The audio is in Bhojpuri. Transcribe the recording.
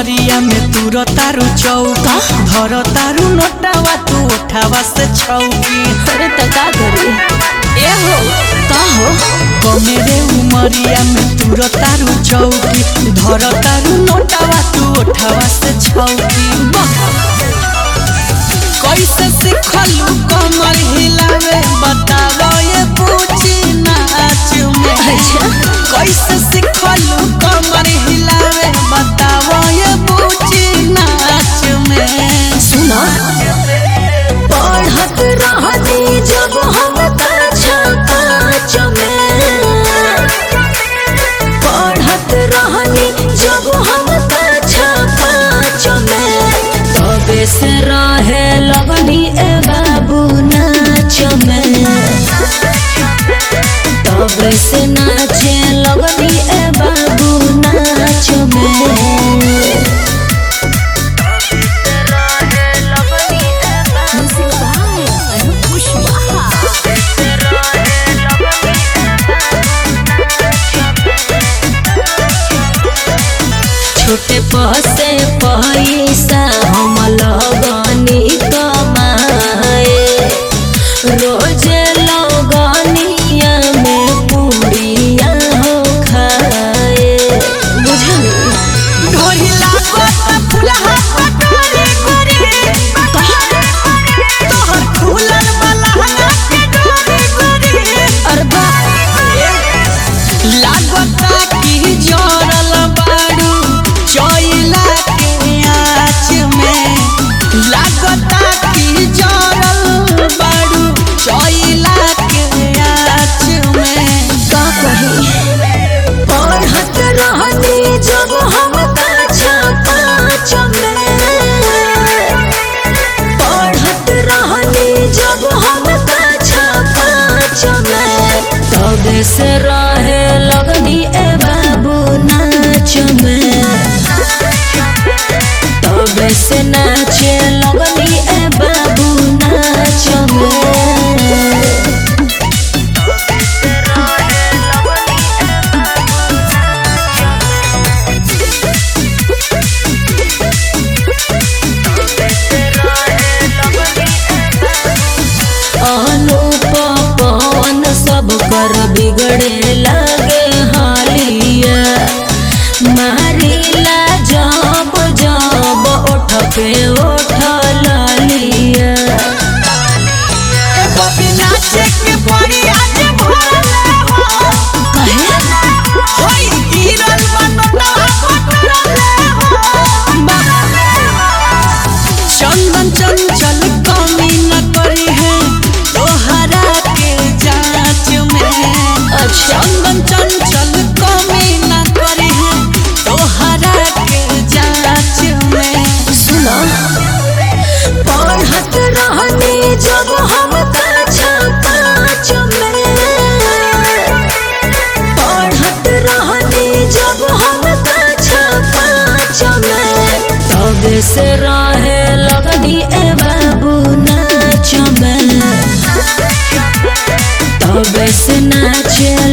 उमरिया में तू तारू चौका धर तारू नोटावा तू उठावा से छौकी अरे त का करी ए हो का हो कमेरे उमरिया में तू तारू चौकी धर तारू नोटावा तू उठावा से छौकी कैसे सिखलू कमर हिलावे बताओ ये पूछी नाच में अच्छा कैसे सिखलू कमर हिलावे बताओ ये पूछी नाच में सुना पढ़त रहती जब हम कक्षा कांच में पढ़त रहनी जब हम कक्षा कांच में तबे से रहे लगनी ए बाबू नाच में तबे से नाचे लगनी ए बाबू नाच में छोटे पसे पैसा हम लगनी कमाए रोजे लगनिया में पूड़िया हो खाए बुझली ढोहिला कोत फुलहा पटोरी गोरी तोहर फूलल बलहना के डोरी गोरी अरे लागता की जरल बाड़ू चोइला के आँच में लागता की जरल बाड़ू चोइला के आँच में का कही पढ़त रहनी जब हम कक्षा कांच में पढ़त रहनी जब हम कक्षा कांच में तबे से रहे लगनी ए बाबू नाच में तबे से नाचे लगनी ए बाबू नाच में अनुप पवन सब कर बिगड़े लगे हालिया मारिला जब जब ओठ पे ओठ लालिया कभी नाचे के पड़ी आज भोरले हो कहे होई गिरल बनोटा पटरले हो चंदन चंचल कमी न करी है तोहरा के जांच में अच्छा चंदन चंचल कमी न करी है तोहरा के जांच में सुना पढ़त रहनी जब हम कक्षा कांच में पढ़त रहनी जब हम कक्षा कांच में तब से रहे लगनी ए बाबू नाच में तब से नाचे